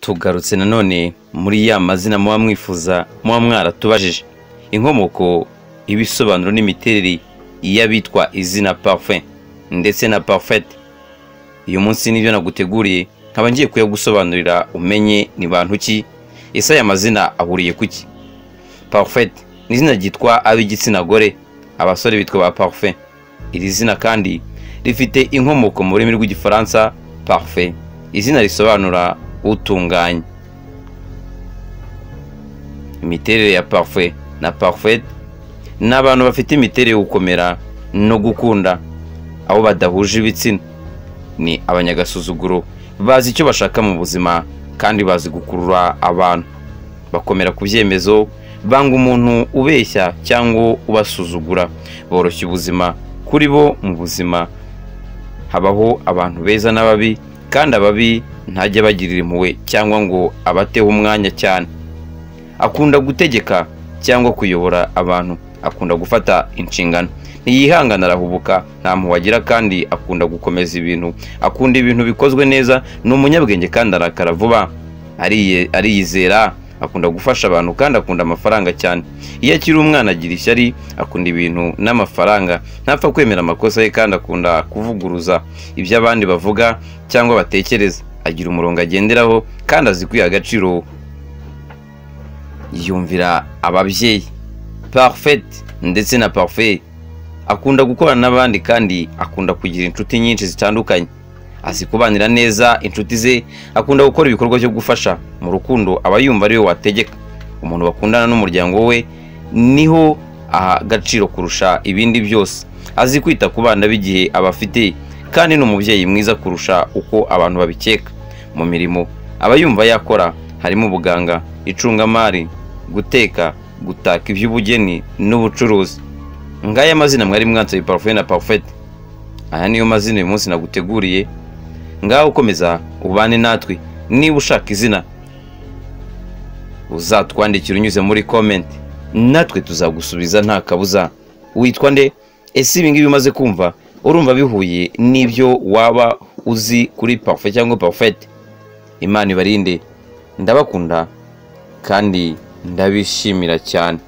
tugarutse nanone muri ya mazina muba mwifuza muba mwaratubajije inkomoko ibisobanuro n'imiterere y'abitwa izina parufe ndetse na parufete uyu munsi nibyo naguteguriye nkaba ngiye kuyagusobanurira umenye ni bantu ki ese aya mazina ahuriye ku ki parufete ni izina ryitwa ab'igitsina gore abasore bitwa ba parufe iri zina kandi rifite inkomoko mu rurimi rw'igifaransa parufe izina risobanura utunganye imiterere ya parufe na parufete ni abantu bafite imiterere yo gukomera no gukunda aho badahuje ibitsina ni abanyagasuzuguro bazi icyo bashaka mu buzima kandi bazi gukurura abantu bakomera ku byemezo banga umuntu ubeshya cyangwa ubasuzugura boroshya ubuzima kuri bo mu buzima habaho abantu beza n'ababi kandi ababi ntajya abagirira impuhwe cyangwa ngo abateho umwanya cyane akunda gutegeka cyangwa kuyobora abantu akunda gufata inshingano ntiyihangana arahubuka nta mpuhwe agira kandi akunda gukomeza ibintu akunda ibintu bikozwe neza ni umunyabwenge kandi arakara vuba Ariye- ariyizera akunda gufasha abantu kandi akunda amafaranga cyane iyo akiri umwana agira ishyari akunda ibintu n'amafaranga ntapfa kwemera amakosa ye kandi akunda kuvuguruza ibyo abandi bavuga cyangwa batekereza agira umurongo agenderaho kandi azi kwiha agaciro yumvira ababyeyi parfait ndetse na parfait akunda gukorana n'abandi kandi akunda kugira inshuti nyinshi zitandukanye azi kubanira neza inshuti ze akunda gukora ibikorwa byo gufasha mu rukundo aba yumva ariwe wategeka umuntu bakundana n'umuryango we niho aha agaciro kurusha ibindi byose azi kwita ku bana b'igihe aba afite kandi ni umubyeyi mwiza kurusha uko abantu babikeka mu mirimo aba yumva yakora harimo ubuganga icungamari guteka gutaka iby'ubugeni n'ubucuruzi ngaya amazina mwari mwansaye parufe na parufete aya niyo mazina uyu munsi naguteguriye ngaho ukomeza ubane natwe niba ushaka izina uzatwandikira unyuze muri komenti natwe tuzagusubiza nta kabuza witwa nde ese ibi ngibi umaze kumva urumva bihuye n'ibyo waba uzi kuri parufe cyangwa parufete imana ibarinde ndabakunda kandi ndabishimira cyane